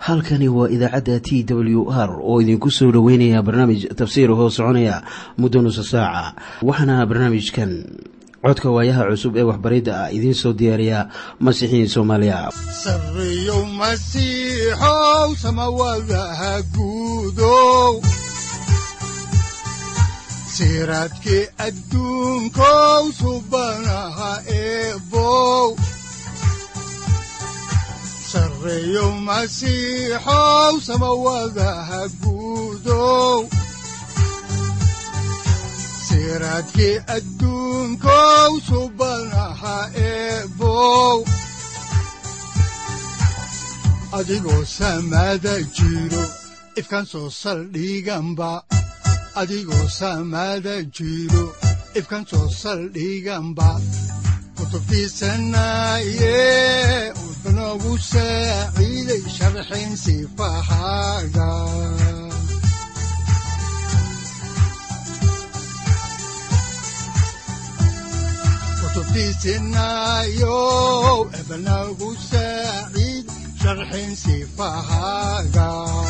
halkani waa idaacadda t w r oo idinku soo dhoweynaya barnaamij tafsiir hoo soconaya muddo nusa saaca waxaana barnaamijkan codka waayaha cusub ee waxbaridda ah idiin soo diyaariya masiixiin soomaaliya sareyow masiixow samawadaha guudow siraadkii adduunkow subanaha eebow sareyow masiixow samawadaha guudow siraadkii adduunkow subanaha eebow adigoo samaada jiro ifkaan soo saldhiganba adigoo saamaada jiro ifkan soo saldhiganba kutubtiisanaaye udanogu saaciiday sharxin sifahaaga kutubtiisinaayo ebanagu saaciid sharxin sifahaaga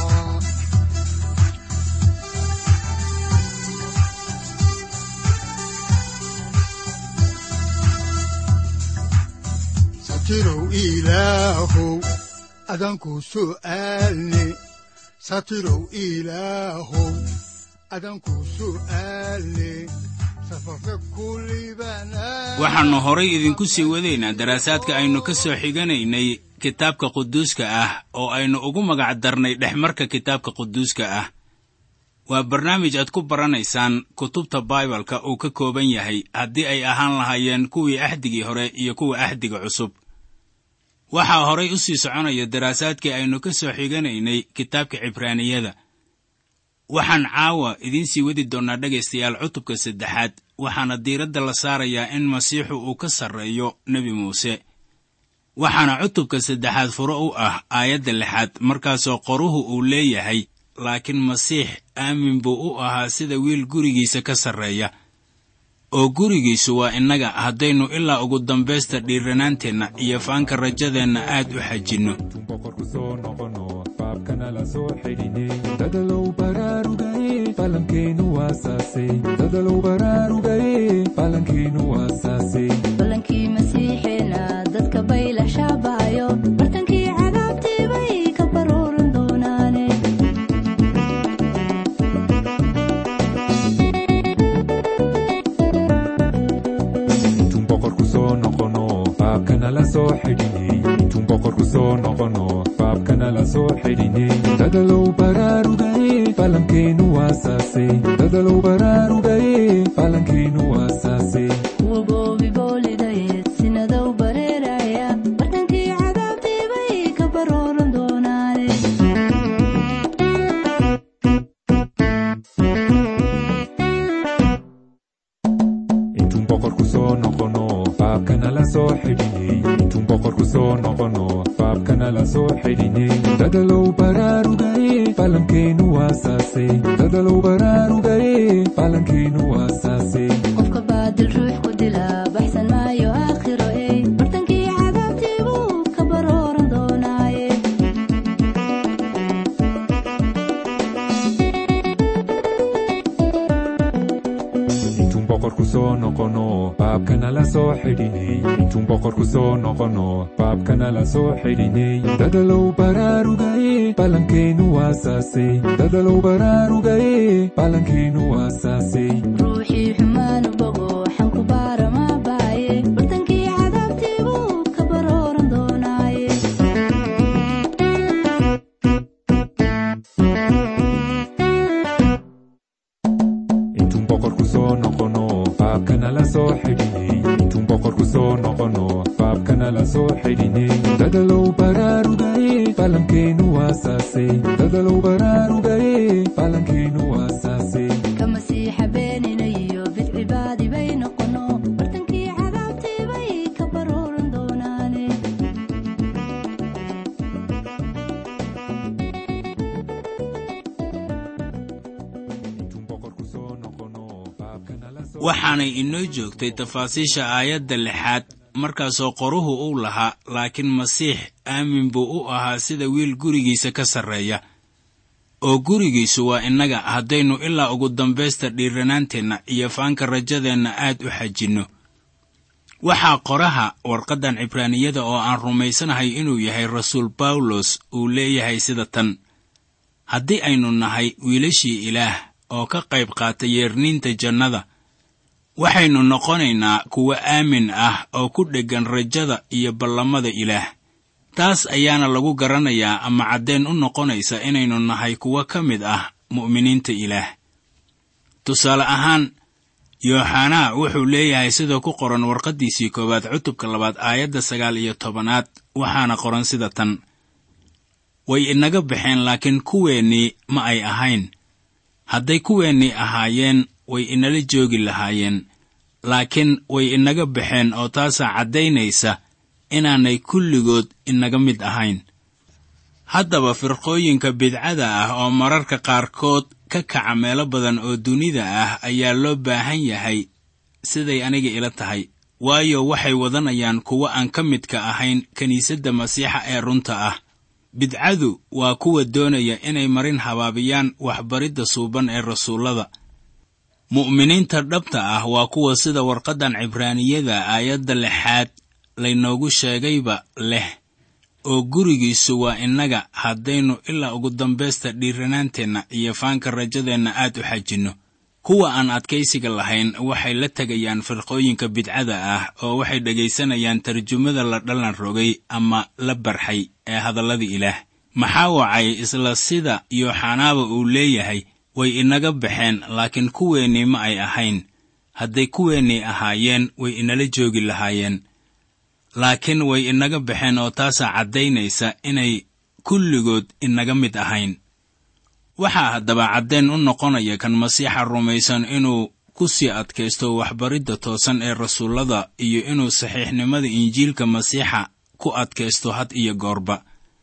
satirow ilaahow adanku su'aalne satirow ilaahow adanku su'aalne safarka kulibana waxaannu horay idinku sii wadaynaa daraasaadka aynu ka soo xiganaynay kitaabka quduuska ah oo aynu ugu magac darnay dhexmarka kitaabka quduuska ah waa barnaamij aad ku baranaysaan kutubta baibalka uu ka kooban yahay haddii ay ahaan lahaayeen kuwii axdigii hore iyo kuwa axdiga cusub waxaa horay u sii soconaya daraasaadkii aynu ka soo xiganaynay kitaabka cibraaniyada waxaan caawa idiin sii wadi doonnaa dhegaystayaal cutubka saddexaad waxaana diiradda la saarayaa in masiixu uu ka sarreeyo nebi muuse waxaana cutubka saddexaad furo u ah aayadda lixaad markaasoo qoruhu uu leeyahay laakiin masiix aamin buu u ahaa sida wiil gurigiisa ka sarreeya oo gurigiisu waa innaga haddaynu ilaa ugu dambaysta dhiiranaanteenna iyo faanka rajadeenna aad u xajinno dadalow baraarugaye falankeenu waasaase dadalow baraarugaye falankeenu waasaase balankii masiixeena dadka bayla shaabahayo bartankii cadaabtii bay ka baruuran doonaane intuun boqorku soo noqono faabkana la soo xidhiney intuun boqorku soo noqono faabkana la soo xidhiney dadalow baraarugaye falankeenu waasaase dadalow baraarugaye falankeenu waasaase kuwa goobi boolidayeed sinadow bareeraya bartankii cadaabtii bay ka baruuran doonaane intuun boqorku soo noqono faabkana la soo xidhiney intuun boqorku soo noqono faabkana la soo xidhiney dadalow baraarugaye falankeenu waasaase dadalow baraarugaye falankeenu waasaase qofka baadil ruux ku dila baxsan maayo aakhiro ey bartankii cadaabtii buu ka baruuran doonaaye intuun boqorku soo noqono faabkana la soo xidhiney intuun boqorku soo noqono faabkana la soo xidhiney dadalow baraarugaye falankeenu waasaase dadalow baraarugaye falankeenu waasaase ruuxii xumaanu bogo xanku baara ma baaye bartankii cadaabtii buu ka baruuran doonaaye intuun boqorku soo noqono faabkana la soo xidhiney intuun boqorku soo noqono faabkana la soo xidhiney dadalow baraarugaye falankeenu waasaase dadalow baraarugaye falankeenu waasaase ka masiixa beenina iyo bidcibaadi bay noqono bartankii cadaabtii bay ka baruuran doonaane intuun boqorku soo noqono faabkana la soo waxaanay inoo joogtay tafaasiisha aayadda lixaad markaasoo qoruhu uu lahaa laakiin masiix aamin buu u ahaa sida wiil gurigiisa ka sarreeya oo gurigiisu waa innaga haddaynu ilaa ugu dambaysta dhiiranaanteenna iyo faanka rajadeenna aad u xajinno waxaa qoraha warqaddan cibraaniyada oo aan rumaysanahay inuu yahay rasuul bawlos uu leeyahay sida tan haddii aynu nahay wiilashii ilaah oo ka qayb qaata yeerniinta jannada waxaynu noqonaynaa kuwo aamin ah oo ku dheggan rajada iyo ballamada ilaah taas ayaana lagu garanayaa ama caddeen u noqonaysa inaynu nahay kuwo ka mid ah mu'miniinta ilaah tusaale ahaan yooxanaa wuxuu leeyahay sida ku qoran warqaddiisii koowaad cutubka labaad aayadda sagaal iyo tobanaad waxaana qoran sida tan way inaga baxeen laakiin kuweennii ma ay ahayn hadday kuweennii ahaayeen way inala joogi lahaayeen laakiin way inaga baxeen oo taasaa caddaynaysa inaanay kulligood inaga mid ahayn haddaba firqooyinka bidcada ah oo mararka qaarkood ka kaca meelo badan oo dunida ah ayaa loo baahan yahay siday aniga ila tahay waayo waxay wadanayaan kuwo aan ka midka ahayn kiniisadda masiixa ee runta ah bidcadu waa kuwa doonaya inay marin habaabiyaan waxbaridda suuban ee rasuullada mu'miniinta dhabta ah waa kuwa sida warqaddan cibraaniyada aayadda lixaad laynoogu sheegayba leh oo gurigiisu waa innaga haddaynu ilaa ugu dambaysta dhiiranaanteenna iyo faanka rajadeenna aad u xajinno kuwa aan adkaysiga lahayn waxay la tegayaan firqooyinka bidcada ah oo waxay dhegaysanayaan tarjumada la dhallan rogay ama la barxay ee hadallada ilaah maxaa wacay isla sida yooxanaaba uu leeyahay way inaga baxeen laakiin kuweennii ma ay ahayn hadday kuweennii ahaayeen way inala joogi lahaayeen laakiin way inaga baxeen oo taasaa caddaynaysa inay kulligood inaga mid ahayn waxaa haddaba caddeen u noqonaya kan masiixa rumaysan inuu ku sii adkaysto waxbaridda toosan ee rasuullada iyo inuu saxiixnimada injiilka masiixa ku adkaysto had iyo goorba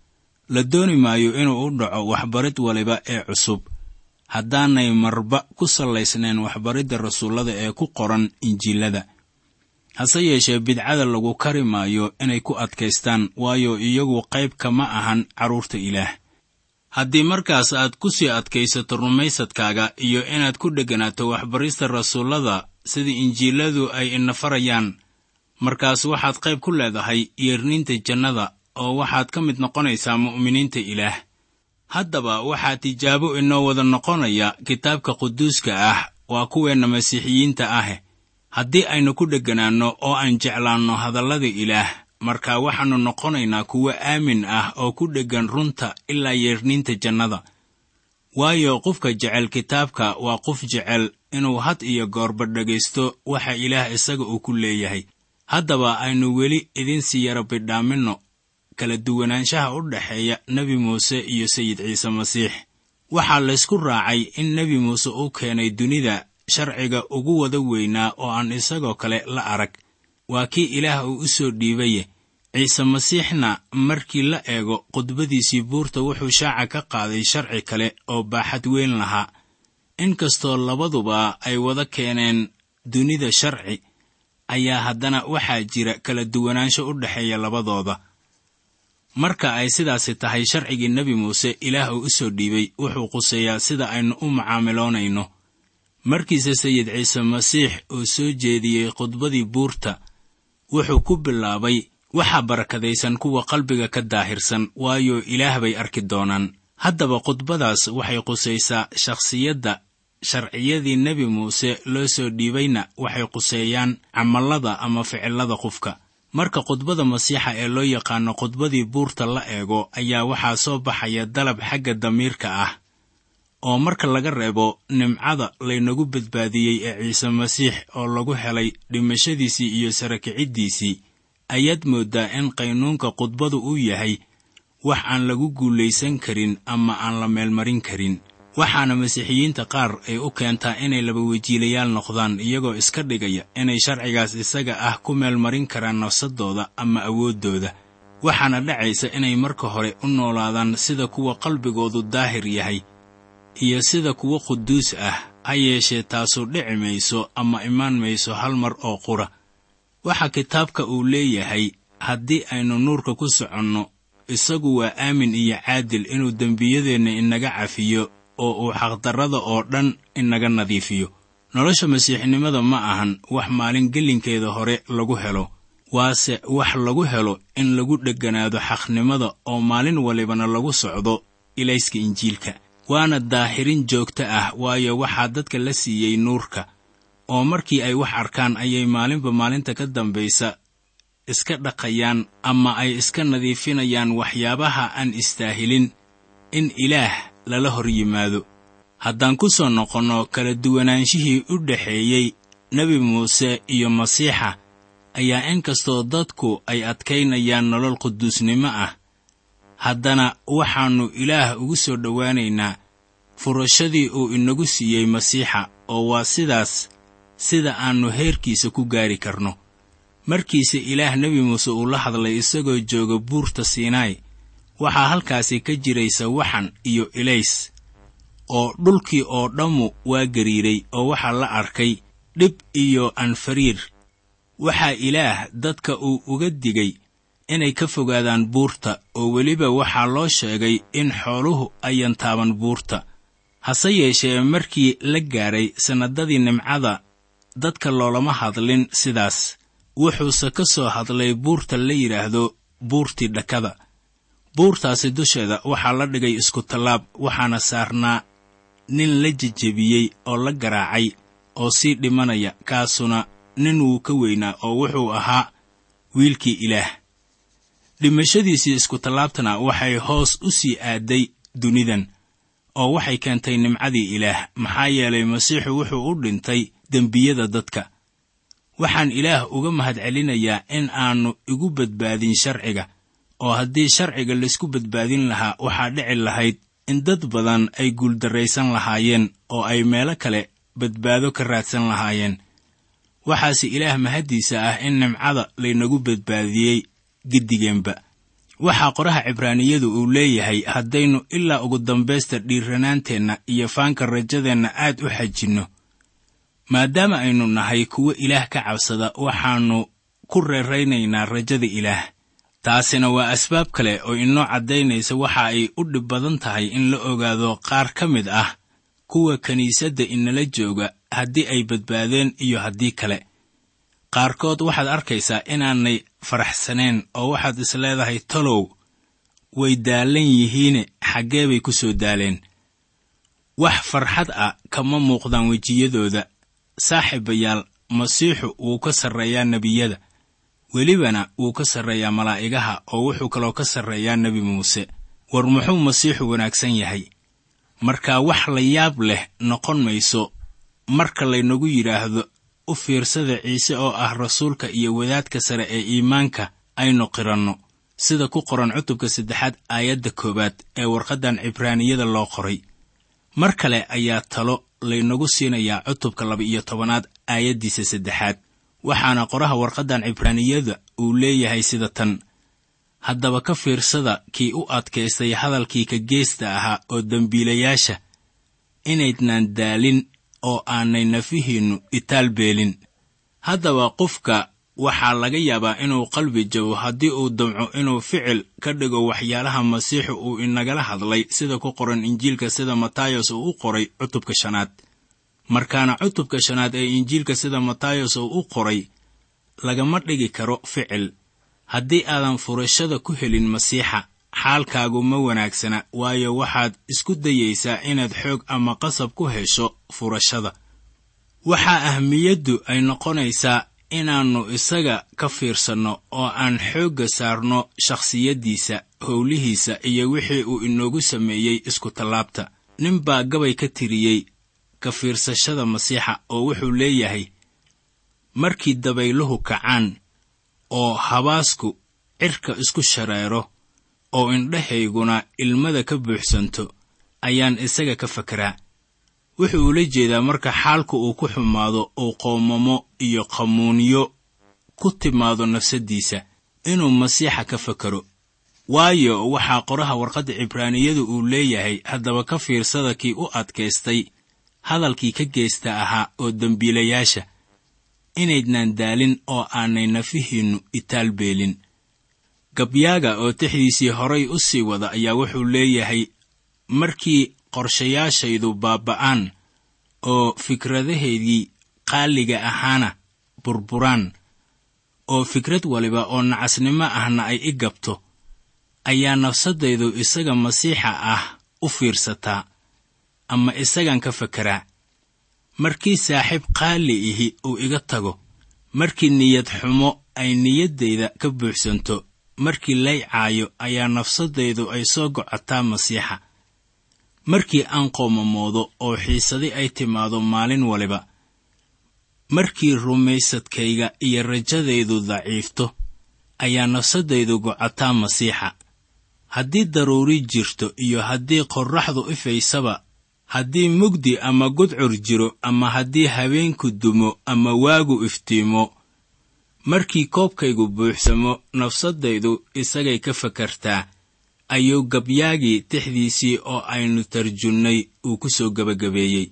la dooni maayo inuu u dhaco waxbarid waliba ee cusub haddaanay marba ku sallaysnayn waxbaridda rasuullada ee ku qoran injiilada hase yeeshee bidcada lagu kari maayo inay ku adkaystaan waayo iyagu qayb kama ahan carruurta ilaah haddii markaas aad ku sii adkaysato rumaysadkaaga iyo inaad ku dhegganaato waxbarista rasuullada sida injiiladu ay ina farayaan markaas waxaad qayb ku leedahay yeerniinta jannada oo waxaad ka mid noqonaysaa mu'miniinta ilaah haddaba waxaa tijaabo inoo wada noqonaya kitaabka quduuska ah waa kuweenna masiixiyiinta ah haddii aynu ku dhegganaanno oo aan jeclaanno hadallada ilaah marka waxaannu noqonaynaa kuwo aamin ah oo ku dheggan runta ilaa yeerniinta jannada waayo qofka jecel kitaabka waa qof jecel inuu had iyo goorba dhegaysto waxa ilaah isaga uu ku leeyahay haddaba aynu weli idinsii yara bidhaaminno kala duwanaanshaha u dhexeeya nebi muuse iyo sayid ciise masiix waxaa laysku raacay in nebi muuse uu keenay dunida sharciga ugu wada weynaa oo aan isagoo kale la arag waa kii ilaah uu u soo dhiibaye ciise masiixna markii la eego khudbadiisii buurta wuxuu shaaca ka qaaday sharci kale oo baaxad weyn lahaa inkastoo labaduba ay wada keeneen dunida sharci ayaa haddana waxaa jira kala duwanaansho u dhexeeya labadooda marka ay sidaasi tahay sharcigii nebi muuse ilaah uu u soo dhiibay wuxuu quseeyaa sida aynu u macaamiloonayno markiise sayid ciise masiix uu soo jeediyey khudbadii buurta wuxuu ku bilaabay waxaa barakadaysan kuwa qalbiga ka daahirsan waayo ilaah bay arki doonaan haddaba khudbadaas waxay qusaysaa shakhsiyadda sharciyadii nebi muuse loo soo dhiibayna waxay quseeyaan camallada ama ficillada qofka marka khudbada masiixa ee loo yaqaano khudbadii buurta la eego ayaa waxaa soo baxaya dalab xagga damiirka ah oo marka laga reebo nimcada laynagu badbaadiyey ee ciise masiix oo lagu helay dhimashadiisii iyo sarakiciddiisii ayaad mooddaa in qaynuunka khudbadu uu yahay wax aan lagu guulaysan karin ama aan la meelmarin karin waxaana masiixiyiinta qaar ay u keentaa inay labawejiilayaal noqdaan iyagoo iska dhigaya inay sharcigaas isaga ah ku meelmarin karaan nafsadooda ama awooddooda waxaana dhacaysa inay marka hore u noolaadaan sida kuwa qalbigoodu daahir yahay iyo sida kuwo quduus ah ha yeeshee taasu dhici mayso ama imaan mayso hal mar oo qura waxa kitaabka uu leeyahay haddii aynu nuurka ku soconno isagu waa aamin iyo caadil inuu dembiyadeenna inaga cafiyo oo uu xaqdarrada oo dhan inaga nadiifiyo nolosha masiixnimada ma ahan wax maalin gelinkeeda hore lagu helo waase wax lagu helo in lagu dhegganaado xaqnimada oo maalin walibana lagu socdo ilayska injiilka waana daahirin joogto ah waayo waxaa dadka la siiyey nuurka oo markii ay wax arkaan ayay maalinba maalinta ka dambaysa iska dhaqayaan ama ay iska nadiifinayaan waxyaabaha aan istaahilin in ilaah lala hor yimaado haddaan ku soo noqonno kala duwanaanshihii u dhexeeyey nebi muuse iyo masiixa ayaa in kastoo dadku ay adkaynayaan nolol quduusnimo ah haddana waxaannu ilaah ugu soo dhowaanaynaa furashadii uu inagu siiyey masiixa oo waa sidaas sida aannu heerkiisa ku gaari karno markiise ilaah nebi muuse uu la hadlay isagoo jooga buurta siinaay waxaa halkaasi ka jiraysa waxan iyo ilays oo dhulkii oo dhammu waa gariiray oo waxaa la arkay dhib iyo anfariir waxaa ilaah dadka uu uga digay inay ka fogaadaan buurta oo weliba waxaa loo sheegay in xooluhu ayan taaban buurta hase yeeshee markii la gaadhay sannadadii nimcada dadka loolama hadlin sidaas wuxuuse ka soo hadlay buurta la yidhaahdo buurtii dhakada buurtaasi dusheeda waxaa la dhigay iskutallaab waxaana saarnaa nin la jejebiyey oo la garaacay oo sii dhimanaya kaasuna nin wuu ka weynaa oo wuxuu ahaa wiilkii ilaah dhimashadiisii iskutallaabtana waxay hoos u sii aaday dunidan oo waxay keentay nimcadii ilaah maxaa yeelay masiixu wuxuu u dhintay dembiyada dadka waxaan ilaah uga mahadcelinayaa in aannu igu badbaadin sharciga oo haddii sharciga laysku badbaadin lahaa waxaa dhici lahayd in dad badan ay guuldarraysan lahaayeen oo ay meelo kale badbaado ka raadsan lahaayeen waxaase ilaah mahaddiisa ah in nimcada laynagu badbaadiyey giddigeenba waxaa qoraha cibraaniyadu uu leeyahay haddaynu ilaa ugu dambaysta dhiiranaanteenna iyo faanka rajadeenna aad u xajinno maadaama aynu nahay kuwo ilaah ka cabsada waxaannu ku reeraynaynaa rajada ilaah taasina waa asbaab kale oo inoo caddaynaysa waxa ay u dhib badan tahay in la ogaado qaar ka mid ah kuwa kiniisadda inala jooga haddii ay badbaadeen iyo haddii kale qaarkood waxaad arkaysaa inaanay faraxsaneen oo waxaad is leedahay talow way daalan yihiine xaggee bay ku soo daaleen wax farxad ah kama muuqdaan wejiyadooda saaxiibayaal masiixu wuu ka sarreeyaa nebiyada welibana wuu ka sarreeyaa malaa'igaha oo wuxuu kaloo ka sarreeyaa nebi muuse war muxuu masiixu wanaagsan yahay marka wax la yaab leh noqon mayso marka laynagu yidhaahdo u fiirsada ciise oo ah rasuulka iyo wadaadka sare ee iimaanka aynu qiranno sida ku qoran cutubka saddexaad aayadda koowaad ee warqaddan cibraaniyada loo qoray mar kale ayaa talo laynagu siinayaa cutubka laba-iyo tobanaad aayaddiisa saddexaad waxaana qoraha warqaddan cibraaniyada uu leeyahay sida tan haddaba ka fiirsada kii u adkaystay hadalkii ka geesta ahaa oo dembiilayaasha inaydnaan daalin oo aanay nafihiinnu itaal beelin haddaba qofka waxaa laga yaabaa inuu qalbi jabo haddii uu damco inuu ficil ka dhigo waxyaalaha masiixu uu inagala hadlay sida ku qoran injiilka sida matayos uu u qoray cutubka shanaad markaana cutubka shanaad ee injiilka sida matayos uu u qoray lagama dhigi karo ficil haddii aadan furashada ku helin masiixa xaalkaagu ma wanaagsana waayo waxaad isku dayaysaa inaad xoog ama qasab ku hesho furashada waxaa ahmiyaddu ay noqonaysaa inaannu isaga ka fiirsanno oo aan xoogga saarno shakhsiyaddiisa howlihiisa iyo wixii uu inoogu sameeyey iskutallaabta nin baa gabay ka tiriyey ka fiirsashada masiixa oo wuxuu leeyahay markii dabayluhu kacaan oo habaasku cirka isku shareero oo indhahayguna ilmada ka buuxsanto ayaan isaga ka fakeraa wuxuu ula jeedaa marka xaalku uu ku xumaado uu qoomamo iyo qamuuniyo ku timaado nafsaddiisa inuu masiixa ka fakero waayo waxaa qoraha warqadda cibraaniyadu uu leeyahay haddaba ka fiirsada kii u adkaystay hadalkii ka geesta ahaa oo dembiilayaasha inaydnaan daalin oo aanay nafihiinnu itaalbeelin gabyaaga oo tixdiisii horay u sii wada ayaa wuxuu leeyahay markii qorshayaashaydu baaba'aan oo fikradahaydii qaaliga ahaana burburaan oo fikrad waliba oo nacasnimo ahna ay i gabto ayaa nafsaddaydu isaga masiixa ah u fiirsataa ama isagan ka fekeraa markii saaxiib qaali ihi uu iga tago markii niyad xumo ay niyaddayda ka buuxsanto markii lay caayo ayaa nafsaddaydu ay soo gocotaa masiixa markii aan qoomamoodo oo xiisadi ay timaado maalin waliba markii rumaysadkayga iyo rajadaydu daciifto ayaa nafsaddaydu gocotaa masiixa haddii daruuri jirto iyo haddii qorraxdu ifaysaba haddii mugdi ama gudcur jiro ama haddii habeenku dumo ama waagu iftiimo markii koobkaygu buuxsamo nafsaddaydu isagay ka fakartaa ayuu gabyaagii tixdiisii oo aynu tarjunnay uu ku soo gebagabeeyey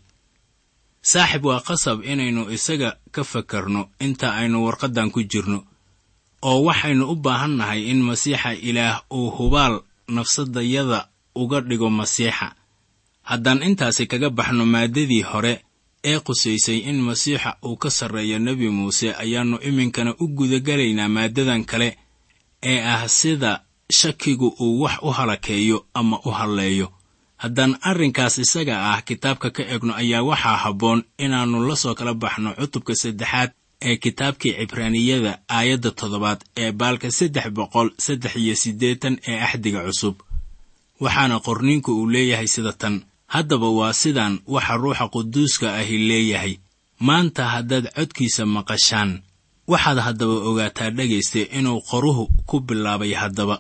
saaxib waa qasab inaynu isaga ka fakarno inta aynu warqaddan ku jirno oo waxaynu u baahannahay in masiixa ilaah uu hubaal nafsaddayada uga dhigo masiixa haddaan intaasi kaga baxno maaddadii hore ee qusaysay in masiixa uu ka sarreeyo nebi muuse ayaannu iminkana u gudagelaynaa maaddadan kale ee ah sida shakigu uu wax u halakeeyo ama u halleeyo haddaan arrinkaas isaga ah kitaabka ka egno ayaa waxaa habboon inaannu la soo kala baxno cutubka saddexaad ee kitaabkii cibraaniyada aayadda toddobaad ee baalka saddex boqol saddex iyo siddeetan ee axdiga cusub waxaana qorniinku uu leeyahay sida tan haddaba waa sidaan waxa ruuxa quduuska ahi leeyahay maanta haddaad codkiisa maqashaan waxaad haddaba ogaataa dhegayste inuu qoruhu ku bilaabay haddaba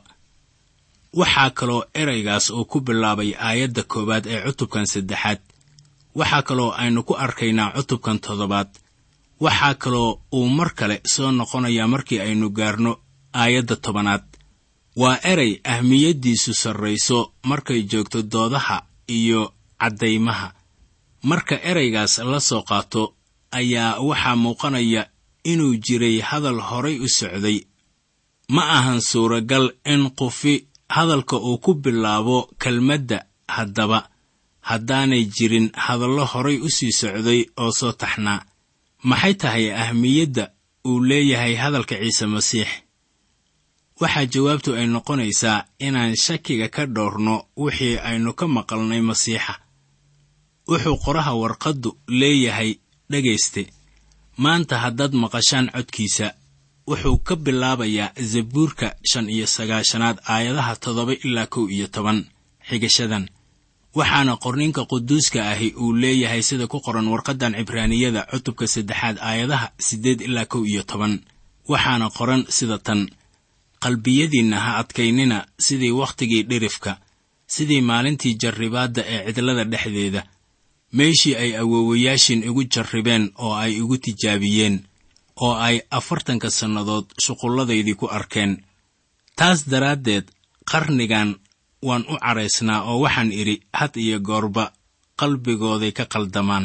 waxaa kaloo eraygaas uu ku bilaabay aayadda koowaad ee cutubkan saddexaad waxaa kaloo aynu ku arkaynaa cutubkan toddobaad waxaa kaloo uu mar kale soo noqonayaa markii aynu gaarno aayadda tobanaad waa eray ahmiyaddiisu sarrayso markay joogto doodaha iyo caddaymaha marka eraygaas la soo qaato ayaa waxaa muuqanaya inuu jiray hadal horay u socday ma ahan suuragal in qufi hadalka uu ku bilaabo kelmadda haddaba haddaanay jirin hadallo horay u sii socday oo soo taxnaa maxay tahay ahmiyadda uu leeyahay hadalka ciise masiix waxaa jawaabtu ay noqonaysaa inaan shakiga ka dhowrno wixii aynu ka maqalnay masiixa wuxuu qoraha warqaddu leeyahay dhegayste maanta haddaad maqashaan codkiisa wuxuu ka bilaabayaa zabuurka shan iyo sagaashanaad aayadaha toddoba ilaa kow iyo toban xigashadan waxaana qorninka quduuska ahi uu leeyahay sida ku qoran warqaddan cibraaniyada cutubka saddexaad aayadaha siddeed ilaa kow iyo toban waxaana qoran sida tan qalbiyadiinna ha adkaynina sidii wakhtigii dhirifka sidii maalintii jarribaadda ee cidlada dhexdeeda meeshii ay awoowayaashin igu jarribeen oo ay igu tijaabiyeen oo ay afartanka sannadood shuqulladaydii ku arkeen taas daraaddeed qarnigan waan u cadhaysnaa oo waxaan idhi had iyo goorba qalbigooday ka qaldamaan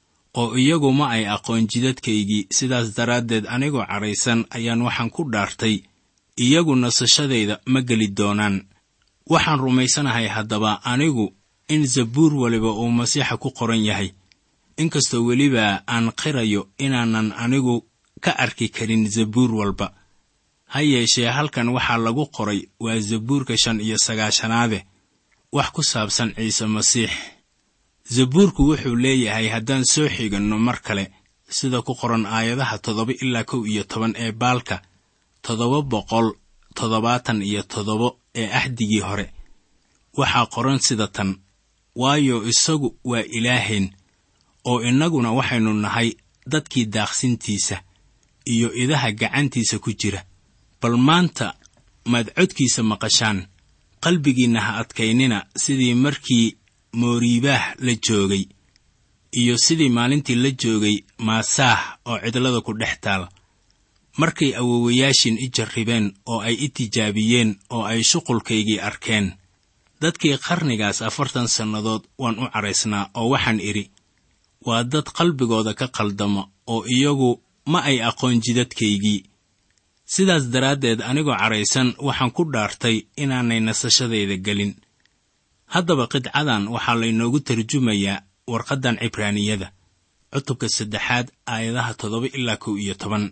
oo iyagu ma ay aqoon jidadkaygii sidaas daraaddeed anigoo cadhaysan ayaan waxaan ku dhaartay iyagu nasashadayda ma geli doonaan waxaan rumaysanahay haddaba anigu in zabuur waliba uu masiixa ku qoran yahay inkastoo weliba aan qirayo inaanan anigu ka arki karin zabuur walba ha yeeshee halkan waxaa lagu qoray waa zabuurka shan iyo sagaashanaade wax ku saabsan ciise masiix zabuurku wuxuu leeyahay haddaan soo xiganno mar kale sida ku qoran aayadaha toddoba ilaa kow iyo toban ee baalka toddoba boqol toddobaatan iyo toddoba ee axdigii hore waxaa qoran sida tan waayo isagu waa ilaahayn oo innaguna waxaynu nahay dadkii daaqsintiisa iyo idaha gacantiisa ku jira bal maanta maad codkiisa maqashaan qalbigiinna ha adkaynina sidii markii mooriibaah la joogay iyo sidii maalintii la joogay maasaah oo cidlada ku dhex taal markay awoowayaashin i jarribeen oo ay i tijaabiyeen oo ay shuqulkaygii arkeen dadkii qarnigaas afartan sannadood waan u cadhaysnaa oo waxaan idhi waa dad qalbigooda ka qaldama oo iyagu ma ay aqoon jidadkaygii sidaas daraaddeed anigoo cadhaysan waxaan ku dhaartay inaanay nasashadayda gelin haddaba qidcadan waxaa laynoogu tarjumayaa warqaddan cibraaniyada cutubka saddexaad aayadaha toddoba ilaa kow iyo toban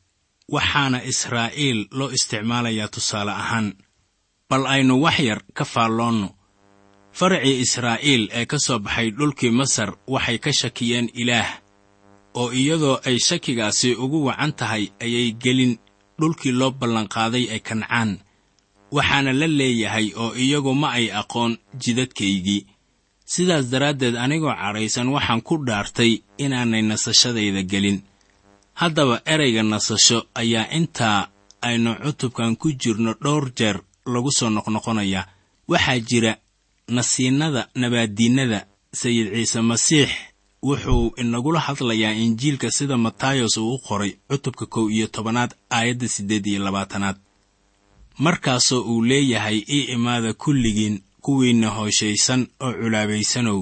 waxaana israa'iil loo isticmaalayaa tusaale ahaan bal aynu wax yar ka faalloonno faracii israa'iil ee ka soo baxay dhulkii masar waxay ka shakiyeen ilaah oo iyadoo ay shakigaasi ugu wacan tahay ayay gelin dhulkii loo ballanqaaday ee kancaan waxaana la leeyahay oo iyagu ma ay aqoon jidadkaygii sidaas daraaddeed anigoo cadhaysan waxaan ku dhaartay inaanay nasashadayda gelin haddaba erayga nasasho ayaa intaa aynu cutubkan ku jirno dhowr jeer lagu soo noqnoqonayaa waxaa jira nasiinnada nabaaddiinnada sayid ciise masiix wuxuu inagula hadlayaa injiilka sida matayos uu u qoray cutubka kow iyo tobanaad aayadda siddeed iyo labaatanaad markaasoo uu leeyahay ii imaada kulligiin kuwiinna hooshaysan oo culaabaysanow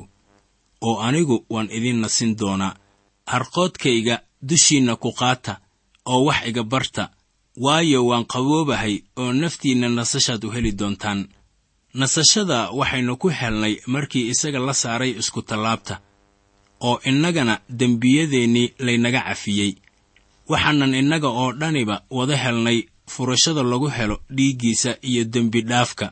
oo anigu waan idiin nasin doonaa harqoodkayga dushiinna ku qaata oo wax iga barta waayo waan qaboobahay oo naftiinna nasashaad u heli doontaan nasashada waxaynu ku helnay markii isaga la saaray iskutallaabta oo innagana dembiyadeennii laynaga cafiyey waxaanan innaga oo dhaniba wada helnay furashada lagu helo dhiiggiisa iyo dembi dhaafka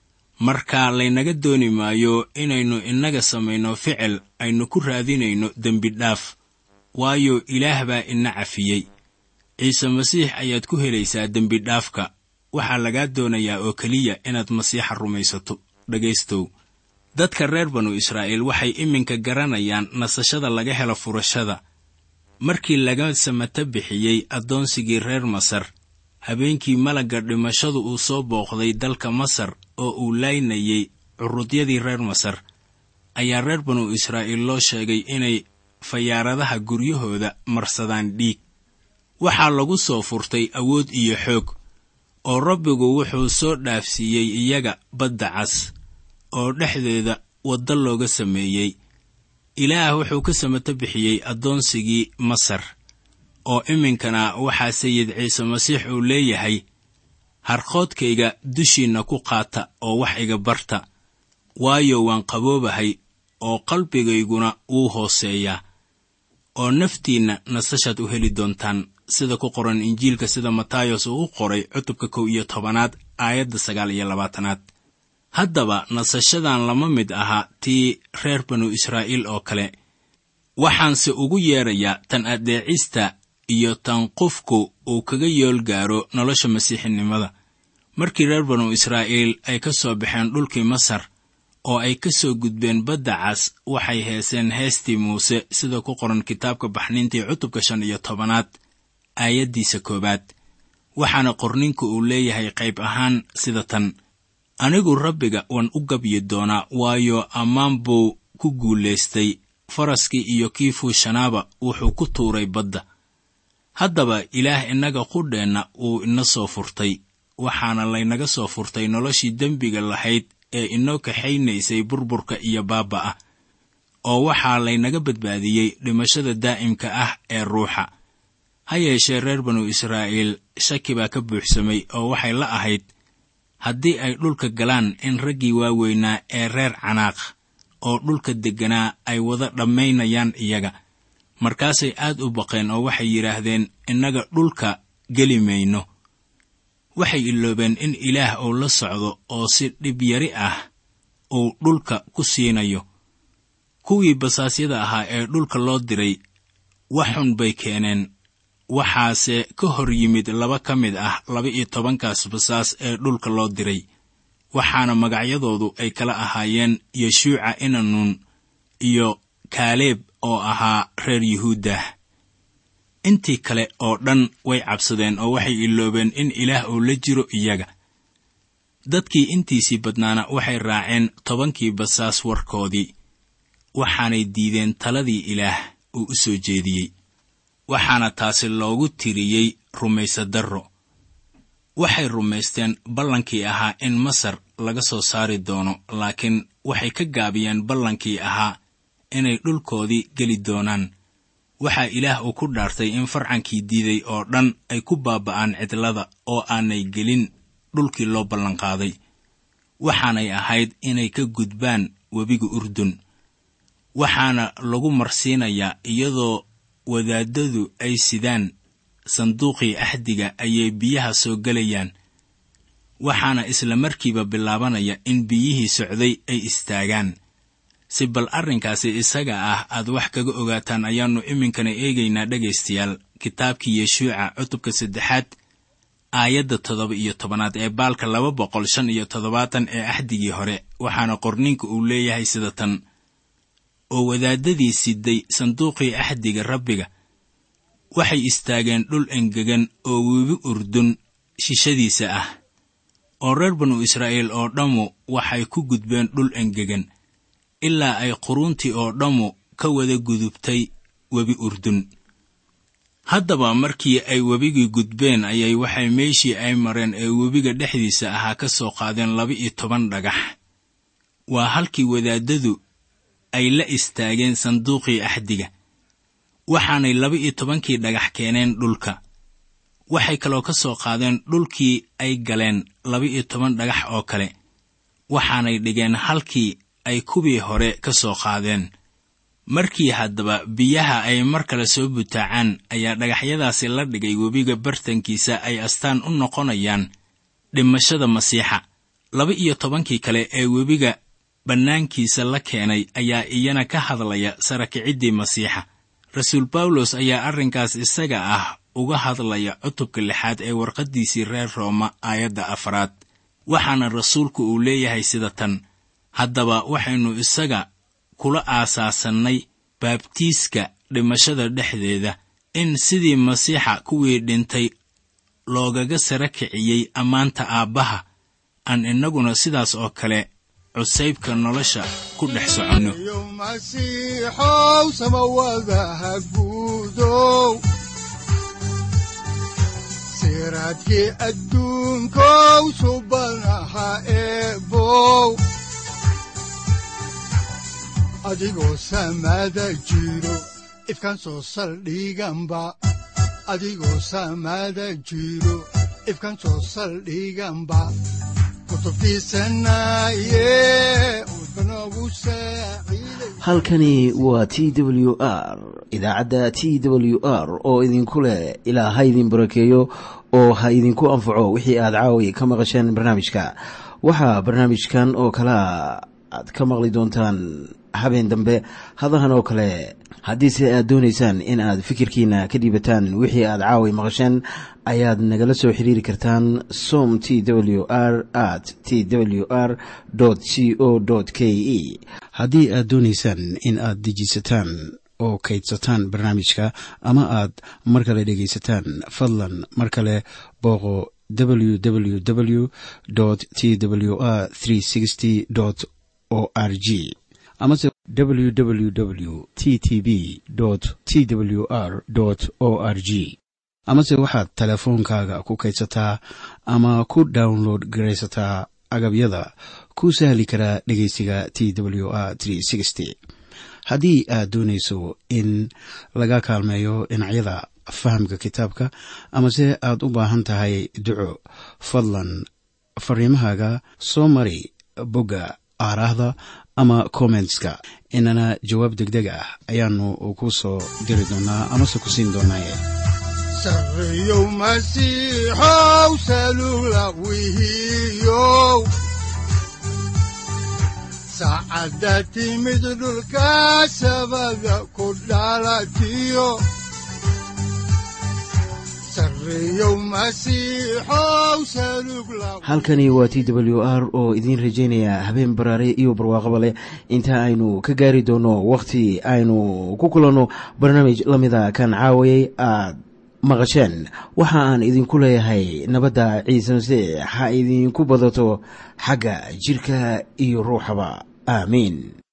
markaa laynaga dooni maayo inaynu innaga samayno ficil aynu ku raadinayno dembi dhaaf waayo ilaah baa ina cafiyey ciise masiix ayaad ku helaysaa dembi dhaafka waxaa lagaa doonayaa oo keliya inaad masiixa rumaysato dhegaystow dadka reer banu israa'iil waxay iminka garanayaan nasashada laga helo furashada markii laga samata bixiyey addoonsigii reer masar habeenkii malagga dhimashadu uu soo booqday dalka masar oo uu laynayey curudyadii reer masar ayaa reer banu israa'iil loo sheegay inay fayaaradaha guryahooda marsadaan dhiig waxaa lagu soo furtay awood iyo xoog oo rabbigu wuxuu soo dhaafsiiyey iyaga badda cas oo dhexdeeda waddo looga sameeyey ilaah wuxuu ka samato bixiyey addoonsigii masar oo iminkana waxaa sayid ciise masiix uu leeyahay harqoodkayga dushiinna ku qaata oo wax iga barta waayo waan qaboobahay oo qalbigayguna wuu hooseeyaa oo naftiinna nasashaad u heli doontaan sida ku qoran injiilka sida matayos uu u qoray cutubka kow iyo tobanaad aayadda sagaal iyo labaatanaad haddaba nasashadan lama mid aha tii reer banu israa'iil oo kale waxaanse ugu yeedrayaa tan addeecista iyo tan qofku uu kaga yool gaaro nolosha masiixinimada markii reer banu israa'iil ay ka soo baxeen dhulkii masar oo ay ka soo gudbeen badda cas waxay heeseen heestii muuse sida ku qoran kitaabka baxniintii cutubka shan iyo tobanaad aayaddiisa koowaad waxaana qorninku uu leeyahay qayb ahaan sida tan anigu rabbiga waan u gabyi doonaa waayo ammaan buu ku guulaystay faraskii iyo kii fuushanaaba wuxuu ku tuuray badda haddaba ilaah innaga qudheenna wuu ina soo furtay waxaana laynaga soo furtay noloshii dembiga lahayd ee inoo kaxaynaysay burburka iyo baaba'ah oo waxaa laynaga badbaadiyey dhimashada daa'imka ah ee ruuxa ha yeeshee reer banu israa'iil shaki baa ka buuxsamay oo waxay la ahayd haddii ay dhulka galaan in raggii waaweynaa ee reer canaaq oo dhulka degganaa ay wada dhammaynayaan iyaga markaasay aad u baqeen oo waxay yidhaahdeen innaga dhulka geli mayno waxay iloobeen in ilaah uu la socdo oo si dhib yari ah uu dhulka ku siinayo kuwii basaasyada ahaa ee dhulka loo diray wax xun bay keeneen waxaase ka hor yimid laba ka mid ah laba-iyo tobankaas basaas ee dhulka loo diray waxaana magacyadoodu ay kala ahaayeen yeshuuca inanuun iyo kaaleeb oo ahaa reer yuhuuddah intii kale oo dhan way cabsadeen oo waxay iloobeen in ilaah uu la jiro iyaga dadkii intiisii badnaana waxay raaceen tobankii basaas warkoodii waxaanay diideen taladii ilaah uu u soo jeediyey waxaana taasi loogu tiriyey rumaysadarro waxay rumaysteen ballankii ahaa in masar laga soo saari doono laakiin waxay ka gaabiyeen ballankii ahaa inay dhulkoodii geli doonaan waxaa ilaah uu ku dhaartay in farcankii diiday oo dhan ay ku baaba'aan cidlada oo aanay gelin dhulkii loo ballanqaaday waxaanay ahayd inay ka gudbaan webiga urdun waxaana lagu marsiinayaa iyadoo wadaaddadu ay sidaan sanduuqii axdiga ayay biyaha soo gelayaan waxaana isla markiiba bilaabanaya in biyihii socday ay istaagaan si bal arrinkaasi isaga ah aad wax kaga ogaataan ayaannu iminkana eegaynaa dhegaystayaal kitaabkii yeshuuca cutubka saddexaad aayadda toddoba iyo tobanaad ee baalka laba boqol shan iyo toddobaatan ee axdigii hore waxaana qorninka uu leeyahay sida tan oo wadaaddadii siday sanduuqii axdiga rabbiga waxay istaageen dhul engegan oo webi urdun shishadiisa ah oo reer banu israa'iil oo dhammu waxay ku gudbeen dhul engegan ilaa ay quruuntii oo dhammu ka wada gudubtay webi urdun haddaba markii ay webigii gudbeen ayay waxay meeshii ay mareen ee webiga dhexdiisa ahaa ka soo qaadeen laba-iyo toban dhagax waa halkii wadaaddadu ay la istaageen sanduuqii axdiga waxaanay laba-iyo tobankii dhagax keeneen dhulka waxay kaloo ka soo qaadeen dhulkii ay galeen laba-iyo toban dhagax oo kale waxaanay dhigeen halkii ay kuwii hore ka soo qaadeen markii haddaba biyaha ay mar kale soo butaacaan ayaa dhagaxyadaasi la dhigay webiga bartankiisa ay astaan u noqonayaan dhimashada masiixa laba iyo tobankii kale ee webiga bannaankiisa la keenay ayaa iyana ka hadlaya sarakiciddii masiixa rasuul bawlos ayaa arrinkaas isaga ah uga hadlaya cutubka lixaad ee warqaddiisii reer rooma aayadda afraad waxaana rasuulku uu leeyahay sida tan haddaba waxaynu isaga kula aasaasannay baabtiiska dhimashada dhexdeeda in sidii masiixa kuwii dhintay loogaga sara kiciyey ammaanta aabbaha aan innaguna sidaas oo kale cusaybka nolosha ku dhex soconno yo masiixow samawadaha guudow siraadkii adduunkow subanaha eebow adigoo samada jiro ifkan soo saldhiganba adigoo samada jiro ifkan soo saldhiganba kutubtiisanaye udbanogu saaciiday halkani waa t w r idaacadda t w r oo idinku leh ilaa ha idin barakeeyo oo ha idinku anfaco wixii aad caawi ka maqasheen barnaamijka waxaa barnaamijkan oo kalea aad ka maqli doontaan habeen dambe hadahan oo kale haddiise aad doonaysaan in aad fikirkiina ka dhiibataan wixii aad caawi maqasheen ayaad nagala soo xiriiri kartaan som t w r at t w r c o k e haddii aad doonaysaan in aad dejisataan oo kaydsataan barnaamijka ama aad mar kale dhegaysataan fadlan mar kale booqo www t w r o r g amase www t t b t w r o r g amase waxaad teleefoonkaaga ku kaydsataa ama ku download garaysataa agabyada ku sahli karaa dhegeysiga t w r haddii aad doonayso in laga kaalmeeyo dhinacyada fahamka kitaabka amase aad u baahan tahay duco fadlan fariimahaaga soo mari bogga aaraahda ama kommentska inana jawaab degdeg ah ayaanu ku soo diri doonaa amase ku siin doonaaye sarreyow masiixow salugla wihiyow saacadda timid dhulka sabada ku dhalatiyo sarreyow masiixow salugla halkani waa t w r oo idiin rajaynaya habeen baraare iyo barwaaqaba leh inta aynu ka gaari doono wakhti aynu ku kulanno barnaamij la mida kan caawayay aad maqasheen waxa aan idinku leeyahay nabadda ciise masiix ha idinku badato xagga jidhka iyo ruuxaba aamiin